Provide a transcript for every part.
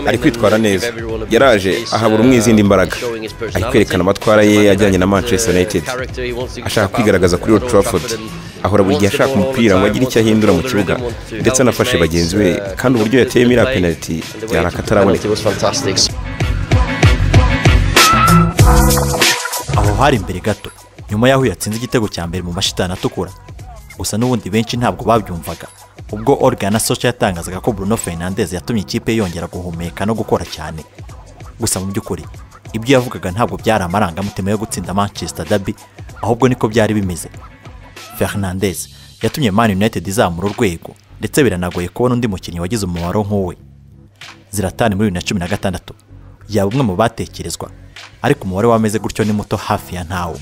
ari kwitwara neza yaraje ahabura umwe izindi imbaraga ari kwerekana amatwara ye yajyanye na manchester united ashaka kwigaragaza kuri Old Trafford ahora buri gihe ashaka umupira ngo agire icyo ahindura mu kibuga ndetse anafashe bagenzi be kandi uburyo yateyemo iriya penaliti yari akataraboneka aho hari imbere gato nyuma y'aho yatsinze igitego cya mbere mu mashitani atukura gusa n'ubundi benshi ntabwo babyumvaga ubwo organ na soca yatangazaga ko bruno fernandes yatumye ikipe yongera guhumeka no gukora cyane gusa mu by'ukuri ibyo yavugaga ntabwo byari amarangamutima yo gutsinda manchester derby ahubwo niko byari bimeze fernandes yatumye man united izamura urwego ndetse biranagoye kubona undi mukinnyi wagize umumaro nk'uwe ziratani muri bibiri na cumi na gatandatu yaba umwe mu batekerezwa ariko umubare w'ameze gutyo ni muto hafi ya ntawo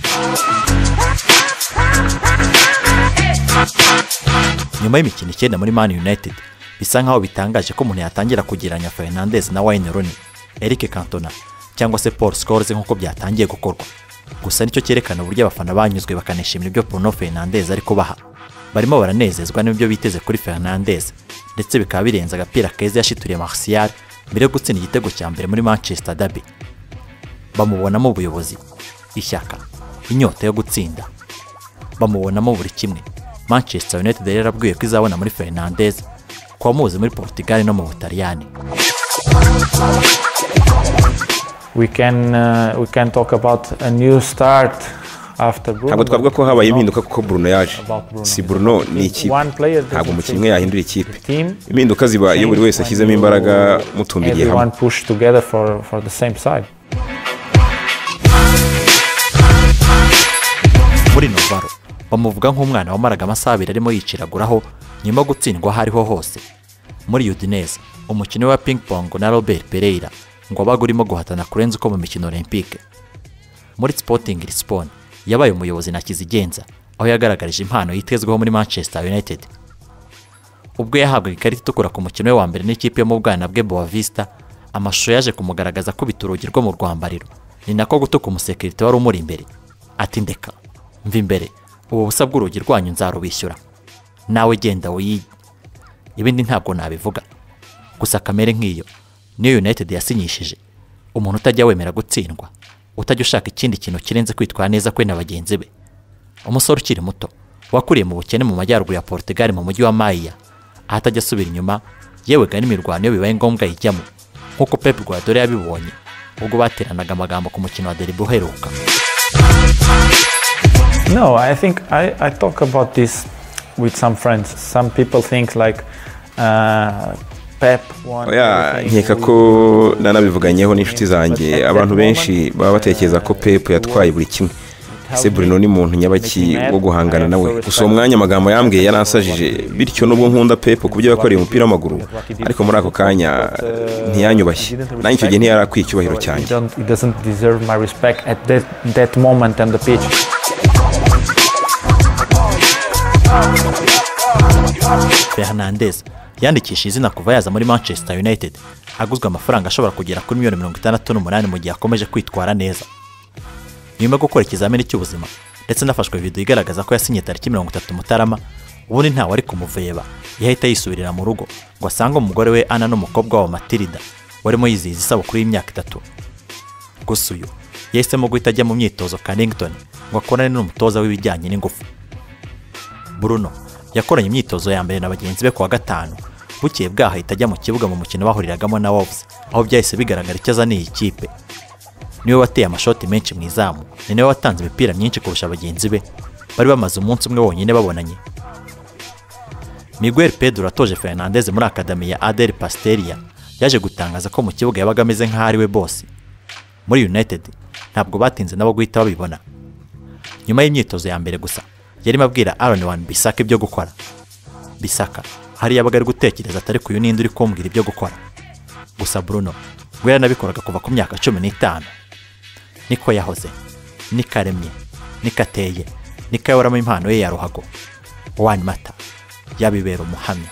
nyuma y'imikino icyenda muri Man United bisa nkaho bitangaje ko umuntu yatangira kugereranya Fernandes na Wayne Rooney Eric Cantona cyangwa se Paul Scholes nk'uko byatangiye gukorwa gusa nicyo cyerekana uburyo abafana banyuzwe bakanishimira ibyo Bruno Fernandes ari kubaha barimo baranezezwa n'ibyo biteze kuri Fernandes ndetse bikaba birenze agapira keza yashituriye Martial mbere yo gutsinda igitego cya mbere muri Manchester Derby bamubonamo ubuyobozi ishyaka inyota yo gutsinda bamubonamo buri kimwe manchester united yari yarabwiye ko izabona muri fernandez ku bamuzi muri portugal no mu butaliyani we can uh, we can talk about a new start after Bruno. ntabwo twavuga ko habaye impinduka kuko Bruno yaje About Bruno. si Bruno ni ikipe One player doesn't ntabwo umukinnyi umwe change yahindura ikipe the team. impinduka ziba iyo buri wese ashyizemo imbaraga mutumbiriye everyone hamwe push together for for the same side muri novaro bamuvuga nk'umwana wamaraga amasaha abiri arimo yiciraguraho nyuma yo gutsindwa aho ariho hose muri udineze umukino wa ping pong na robert pereira ngo wabaga urimo guhatana kurenza uko mu mikino olympique muri sporting lisbon yabaye umuyobozi na kizigenza aho yagaragarije impano yitezweho muri manchester united ubwo yahabwaga ikarita itukura ku mukino we wa mbere n'ikipe yo mu bwana bwe Boa Vista amashusho yaje kumugaragaza akubita urugi rwo mu rwambariro ni nako gutuka umusekirite wari umuri imbere ati ndeka mva imbere ubu busa bw'urugi rwanyu nzarubishyura nawe genda wiyi ibindi ntabwo nabivuga gusa kamere nk'iyo niyo united yasinyishije umuntu utajya wemera gutsindwa utajya ushaka ikindi kintu kirenze kwitwara neza kwe na bagenzi be umusore ukiri muto wakuriye mu bukene mu majyaruguru ya Portugal mu mujyi wa Maia aho atajya asubira inyuma yewega n'imirwano iyo bibaye ngombwa yijyamo nk'uko Pep Guardiola yabibonye ubwo bateranaga amagambo ku mukino wa Derby uheruka no i think i i talk about this with some friends some people think like uh, pep won oya everything. nkeka ko nanabivuganyeho n'inshuti zanjye abantu benshi baba batekereza ko pepu yatwaye buri kimwe ese Bruno ni muntu nyabaki wo guhangana nawe gusa uwo mwanya amagambo yambwiye yaransajije bityo nubwo nkunda pepu ku byo yakoreye umupira w'amaguru ariko muri ako kanya ntiyanyubashye nanjye icyo gihe ntiyarakwiye icyubahiro he, cyanjye don't, he doesn't deserve my respect at that, that moment on the pitch. Fernandes yandikisha izina kuva yaza muri Manchester United aguzwe amafaranga ashobora kugera kuri miliyoni mirongo itandatu n'umunani mu gihe akomeje kwitwara neza nyuma yo gukora ikizamini cy'ubuzima ndetse nafashwe video igaragaza ko yasinye tariki mirongo itatu mutarama ubundi ntawe ari kumuveba yahita yisubirira mu rugo ngo asange umugore we ana n'umukobwa wa matilida warimo yizihiza isabukuru y'imyaka itatu gusa uyu yahisemo guhita ajya mu myitozo Carrington ngo akorane n'umutoza w'ibijyanye n'ingufu Bruno yakoranye imyitozo ya mbere na bagenzi be ku wa gatanu bukeye bwaho ahita ajya mu kibuga mu mukino bahuriragamo na Wolves aho byahise bigaragara icyo azaniye ikipe niwe wateye amashoti menshi mu izamu ni nawe watanze imipira myinshi kurusha bagenzi be bari bamaze umunsi umwe wonyine babonanye miguel pedro atoje fernandez muri akademi ya adel pasteria yaje gutangaza ko mu kibuga yabaga ameze nk'aho ari we bose muri united ntabwo batinze nabo guhita babibona nyuma y'imyitozo ya mbere gusa yarimo abwira Aaron Wan Bisaka ibyo gukora Bisaka hari yabaga ari gutekereza atari ku yunindi uri kumbwira ibyo gukora gusa Bruno we yaranabikoraga kuva ku myaka cumi n'itanu niko yahoze niko aremye niko ateye niko yayoramo impano ye ya ruhago Wan Mata yabibera umuhamya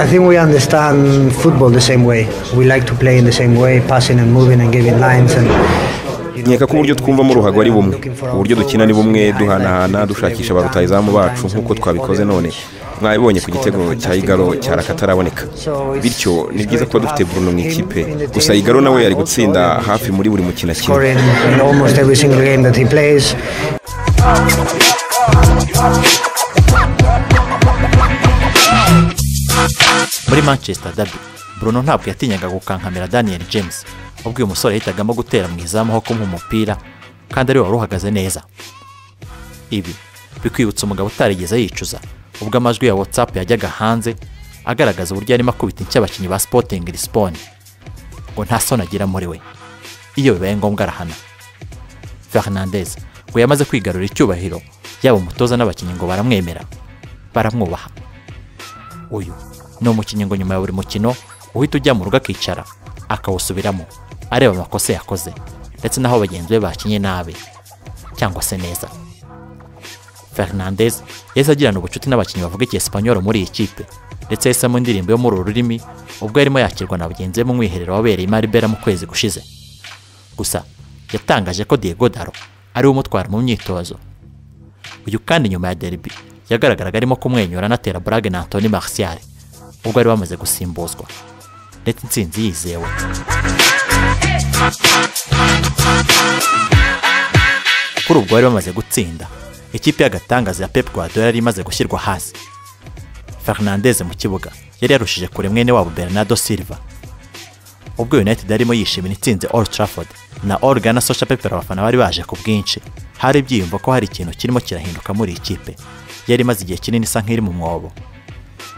I think we understand football the same way. We like to play in the same way, passing and moving and giving lines and nkeka ko uburyo twumvamo ruhago ari bumwe uburyo dukina ni bumwe duhanahana dushakisha ba rutayizamu bacu nk'uko twabikoze none mwabibonye ku gitego cya igaro cyari akataraboneka bityo ni byiza kuba dufite Bruno mu ikipe gusa igaro nawe yari gutsinda hafi muri buri mukino akina scoring in almost every single game that he plays. muri manchester derby bruno ntabwo yatinyaga gukankamira daniel james ubwo uyu musore yahitagamo gutera mu izamu aho kumuha umupira kandi ariwe wari uhagaze neza ibi bikwibutsa umugabo utarigeze yicuza ubwo amajwi ya whatsapp yajyaga hanze agaragaza uburyo yarimo akubita inshyi abakinnyi ba sporting lisbon ngo nta soni agira muri we iyo bibaye ngombwa arahana fernandez ngo yamaze kwigarurira icyubahiro yaba umutoza n'abakinnyi ngo baramwemera baramwubaha uyu ni umukinnyi ngo nyuma ya buri mukino uhita ujya mu rugo akicara akawusubiramo areba amakosa yakoze ndetse n'aho bagenzi be bakinnye nabi cyangwa se neza fernandez yahise agirana ubucuti n'abakinnyi bavuga icyesipanyoro muri iyi kipe ndetse yahisemo indirimbo yo muri uru rurimi ubwo yarimo yakirwa na bagenzi be mu mwiherero wabereye i maribera mu kwezi gushize gusa yatangaje ko diego daro ariwe umutwara mu myitozo uyu kandi nyuma ya derby yagaragaraga arimo kumwenyura anatera burage na antoni martial ubwo bari bamaze gusimbuzwa ndetse intsinzi yizewe kuri ubwo bari bamaze gutsinda ikipe y'agatangaza ya pep guardiola yari imaze gushyirwa hasi fernandez mu kibuga yari yarushije kure mwene wabo bernardo silva ubwo united yarimo yishimira itsinze old trafford na orga na social pepper abafana bari baje ku bwinshi hari ibyiyumvo ko hari ikintu kirimo kirahinduka muri iyi kipe yari imaze igihe kinini isa nk'iri mu mwobo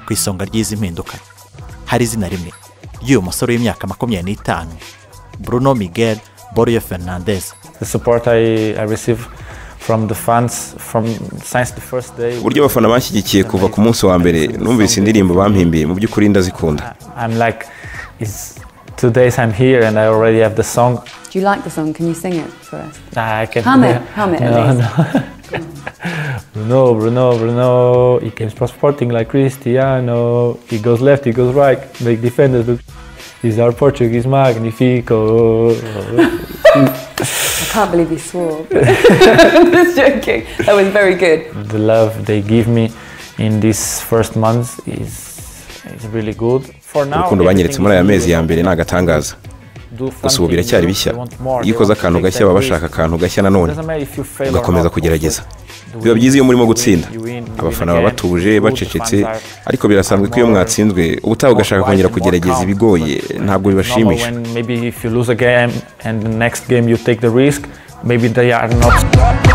ku isonga ry'izi mpinduka hari izina rimwe ry'uyu musore w'imyaka makumyabiri n'itanu bruno miguel borio fernandez The support I, I receive from the fans from since the first day. uburyo abafana banshyigikiye kuva ku munsi wa mbere numvise indirimbo bampimbiye mu by'ukuri ndazikunda I'm like, it's two days I'm here and I already have the song. Do you like the song? Can you sing it for us? I can Hum it, hum it at no, least. No. Bruno, Bruno, Bruno. He came from Sporting like Cristiano. He goes left, he goes right, make defenders look. He's our Portuguese magnifico. I can't believe you swore. Just joking. That was very good. the love they give me in these first months is is really good. For now, urukundo banyeretse muri aya mezi ya mbere ni agatangaza gusa ubu biracyari bishya iyo ukoze akantu gashya baba bashaka akantu gashya nanone ugakomeza kugerageza biba byiza iyo murimo gutsinda abafana baba batuje bacecetse ariko birasanzwe ko iyo mwatsinzwe ubutaha ugashaka kongera kugerageza ibigoye ntabwo bibashimisha Maybe if you lose a game and the next game you take the risk, maybe they are not.